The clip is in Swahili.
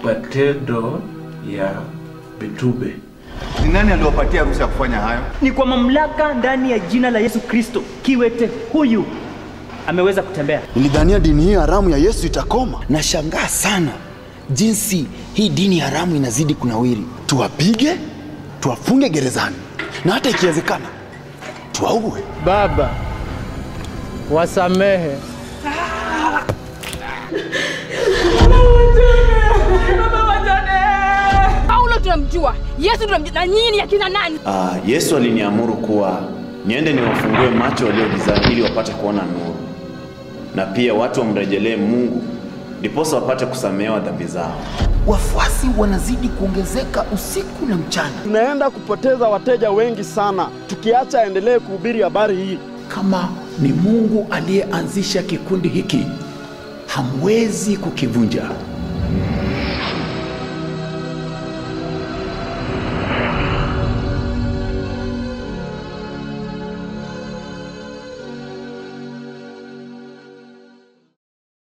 matendo ya mitume. Ni nani aliwapatia ruhusa ya kufanya hayo? Ni kwa mamlaka ndani ya jina la Yesu Kristo, kiwete huyu ameweza kutembea. Nilidhania dini hii haramu ya Yesu itakoma. Nashangaa sana jinsi hii dini haramu inazidi kunawiri. Tuwapige, tuwafunge gerezani, na hata ikiwezekana tuwaue. Baba, wasamehe. Paulo tunamjua, Yesu tunamjua, na nyinyi ni akina nani? Ah, Yesu aliniamuru kuwa niende niwafungue macho walio gizani ili wapate kuona nuru, na pia watu wamrejelee Mungu ndiposa wapate kusamehewa dhambi zao. Wafuasi wanazidi kuongezeka usiku na mchana. Tunaenda kupoteza wateja wengi sana tukiacha aendelee kuhubiri habari hii. Kama ni Mungu aliyeanzisha kikundi hiki, hamwezi kukivunja.